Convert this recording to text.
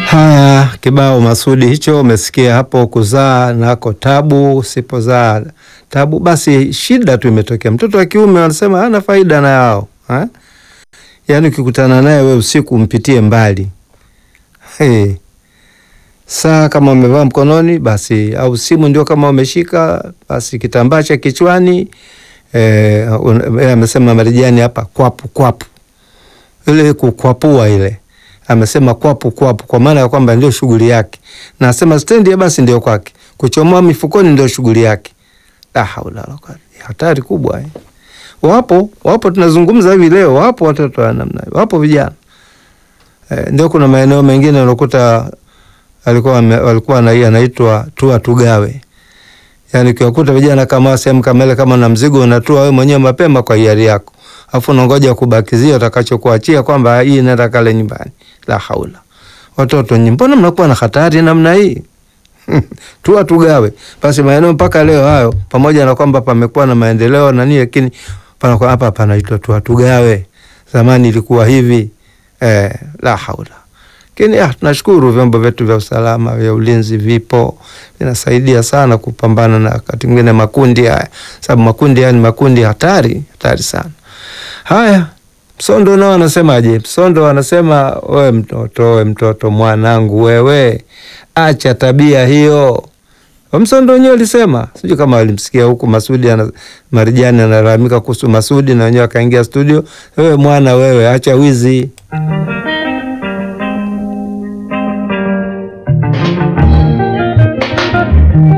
Haya, kibao Masudi hicho umesikia hapo, kuzaa nako tabu, usipozaa tabu, basi shida tu imetokea. Mtoto wa kiume wanasema hana faida na yao ha? Yaani ukikutana naye we usiku mpitie mbali hey. Saa kama umevaa mkononi basi, au simu ndio kama umeshika basi, kitambaa cha kichwani eh, amesema Marijani hapa kwapu kwapu, ile kukwapua ile amesema kwapu kwapu, kwa maana ya kwamba ndio shughuli yake, na asema stendi basi ndio kwake, kuchomoa mifukoni ndio shughuli yake. La haula wala quwwata, hatari kubwa eh. Wapo wapo, tunazungumza hivi leo, wapo watoto wa namna hiyo, wapo vijana eh, ndio kuna maeneo mengine unakuta alikuwa walikuwa anaitwa tua tugawe, yani ukiwakuta vijana kama sehemu kama ile, kama na mzigo unatua wewe mwenyewe mapema kwa hiari yako, afu unangoja kubakizia utakachokuachia kwamba hii nenda kale nyumbani. La haula, watoto nyinyi, mbona mnakuwa na hatari namna hii? tua tugawe. Basi maeneo mpaka leo hayo, pamoja na kwamba pamekuwa na maendeleo na nini, lakini panakuwa hapa panaitwa tua tugawe. Zamani ilikuwa hivi eh, la haula lakini ah, tunashukuru vyombo vyetu vya usalama vya ulinzi vipo, vinasaidia sana kupambana na wakati mwingine makundi haya, sababu makundi haya ni makundi hatari hatari sana. Haya, Msondo nao anasemaje? Msondo anasema we mtoto, we mtoto mwanangu, wewe acha tabia hiyo. Msondo wenyewe alisema, sijui kama walimsikia huku Masudi ana, Marijani analalamika kuhusu Masudi na wenyewe akaingia studio, wewe mwana, wewe acha wizi